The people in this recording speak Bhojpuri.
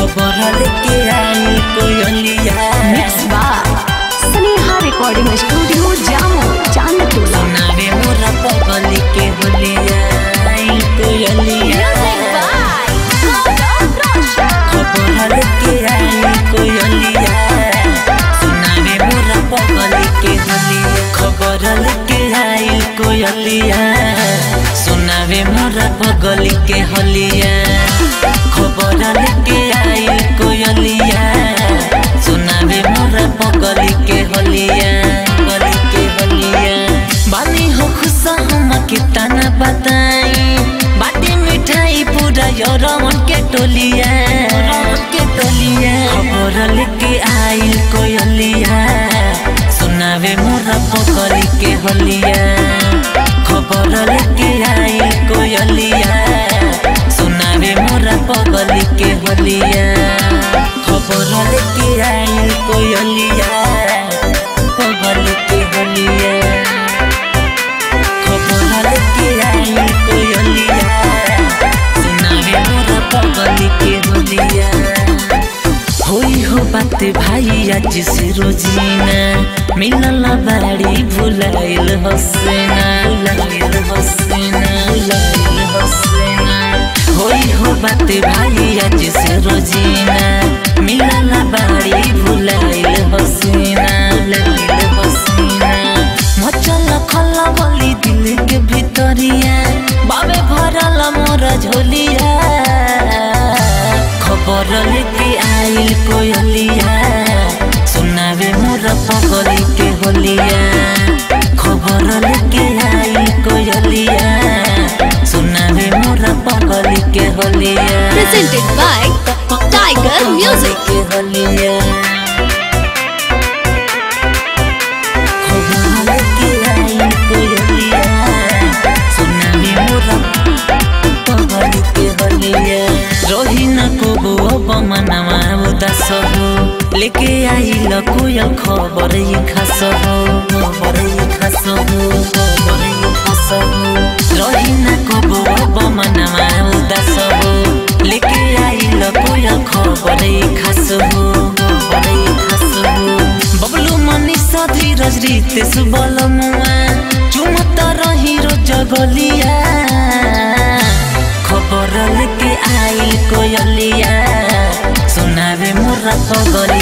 खबर लेके आई कोयलिया मिक्स बार स्नेहा रिकॉर्डिंग स्टूडियो जामो चांदटोला सुनावे मोरा पगली के होलिया आई कोयलिया खबर लेके आई कोयलिया सुनावे मोरा पगली के होलिया खबर लेके आई कोयलिया सुनावे मोरा पगली के होलिया खबर लेके आई कोयलिया सुनावे मोरा पगली के होलिया पगली के होलिया बानी हो खुशा हम के तना बताई बाटी मिठाई पूरा यौरवन के टोलिया के टोलिया खबर लेके आई कोयलिया सुनावे मोरा पगली के होलिया खबर लेके आई कोयलिया सुनावे मोरा पगली के होलिया खबर लेके आई कोयलिया पगली के होलिया खबर लेके आई कोयलिया सुनावे मोरा पगली के होलिया होई हो बात भाई आज से रोजीना मिलल बाड़ी भुलाइल हसेना भुलाइल हसेना भुलाइल हसेना होई हो बात भाई आज से रोजीना मिलल बाड़ी भुलाइल हसेना भुलाइल हसेना मचल खला बोली दिल के भितरिया बाबे भरल मोर झोलिया खबर लेके आइल कोयलिया सुनावे मोर पगली के होलिया खबर लेके आइल कोयलिया सुनावे मोर पगली के होलिया presented by Tiger Music. के होलिया खबर लेके आइल कोयलिया सुनावे मोर पगली के होलिया रोही न को अब मनवा उदास हो लेके आइल कोयल खबर ये खास हो खबर ये खास हो खबर ये खास हो रोही न को अब मनवा उदास हो लेके आइल कोयल खबर ये खास हो खबर ये खास हो बबलू मनीषा धीरज रितेश बल मुआ चुमत रही रोज गलिया खबर लेके आइल कोयलिया सुनावे मोरा पगल